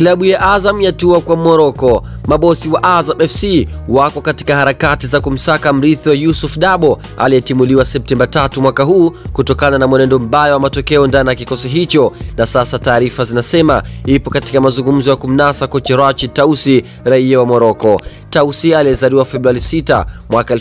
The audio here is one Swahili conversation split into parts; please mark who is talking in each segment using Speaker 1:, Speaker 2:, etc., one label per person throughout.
Speaker 1: Klabu ya Azam yatua kwa Moroko. Mabosi wa Azam FC wako katika harakati za kumsaka mrithi wa Yusuf Dabo aliyetimuliwa Septemba tatu mwaka huu kutokana na mwenendo mbaya wa matokeo ndani ya kikosi hicho, na sasa taarifa zinasema ipo katika mazungumzo ya kumnasa kocha Rachid Tausi, raia wa Moroko. Tausi aliyezaliwa Februari 6 mwaka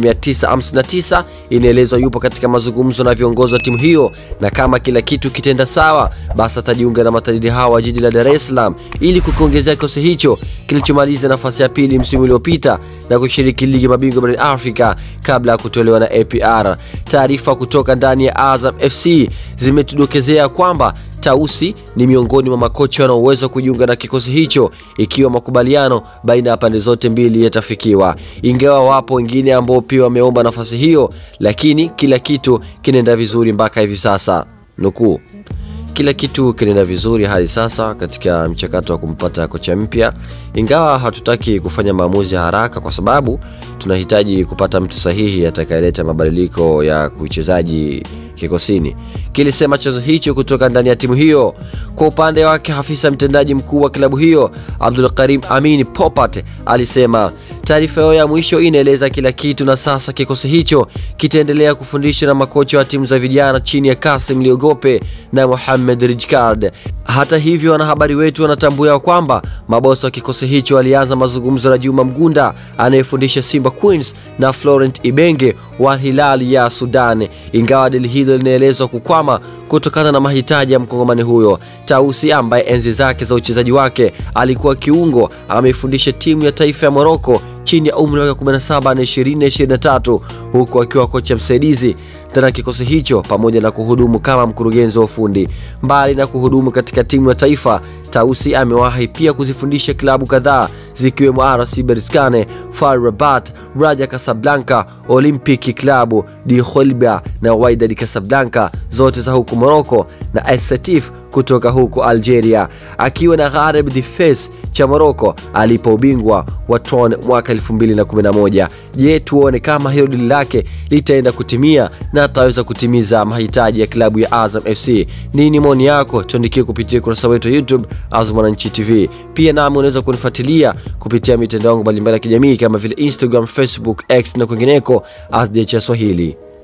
Speaker 1: 1959 inaelezwa yupo katika mazungumzo na viongozi wa timu hiyo, na kama kila kitu kitenda sawa, basi atajiunga na matajiri hawa wa jiji la Dar es Salaam ili kukiongezea kikosi hicho kilichomaliza nafasi ya pili msimu uliopita na kushiriki ligi mabingwa barani Afrika kabla ya kutolewa na APR. Taarifa kutoka ndani ya Azam FC zimetudokezea kwamba Tausi ni miongoni mwa makocha wanaoweza kujiunga na kikosi hicho ikiwa makubaliano baina ya pande zote mbili yatafikiwa, ingawa wapo wengine ambao pia wameomba nafasi hiyo, lakini kila kitu kinaenda vizuri mpaka hivi sasa. Nukuu, kila kitu kinaenda vizuri hadi sasa katika mchakato wa kumpata kocha mpya, ingawa hatutaki kufanya maamuzi ya haraka kwa sababu tunahitaji kupata mtu sahihi atakayeleta mabadiliko ya uchezaji kikosini, kilisema chanzo hicho kutoka ndani ya timu hiyo. Kwa upande wake, afisa mtendaji mkuu wa klabu hiyo Abdul Karim Amin Popat alisema taarifa yao ya mwisho inaeleza kila kitu, na sasa kikosi hicho kitaendelea kufundishwa na makocha wa timu za vijana chini ya Kasim Liogope na Mohamed Rijkard. Hata hivyo, wanahabari wetu wanatambua kwamba mabosi wa kikosi hicho walianza mazungumzo na Juma Mgunda anayefundisha Simba Queens na Florent Ibenge wa Hilal ya Sudan, ingawa dili hilo linaelezwa kukwama kutokana na mahitaji ya mkongomani huyo. Tausi ambaye enzi zake za uchezaji wake alikuwa kiungo, ameifundisha timu ya taifa ya Moroko chini ya umri wa 17 na 20 23 huku akiwa kocha msaidizi tena kikosi hicho pamoja na kuhudumu kama mkurugenzi wa ufundi. Mbali na kuhudumu katika timu ya taifa, Tausi amewahi pia kuzifundisha klabu kadhaa zikiwemo RC Berkane, FAR Rabat, Raja Casablanca, Olympic Club de Holbia na Wydad Casablanca zote za huku Morocco na AS Setif kutoka huko Algeria, akiwa na Ghareb Difes cha Morocco alipo ubingwa wa TRON mwaka 2011. Je, tuone kama hilo dili lake litaenda kutimia na ataweza kutimiza mahitaji ya klabu ya Azam FC. Nini maoni yako? Tuandikie kupitia ukurasa wetu wa YouTube Azam Mwananchi TV. Pia nami unaweza kunifuatilia kupitia mitandao yangu mbalimbali ya kijamii kama vile Instagram, Facebook, X na kwingineko as DH Swahili.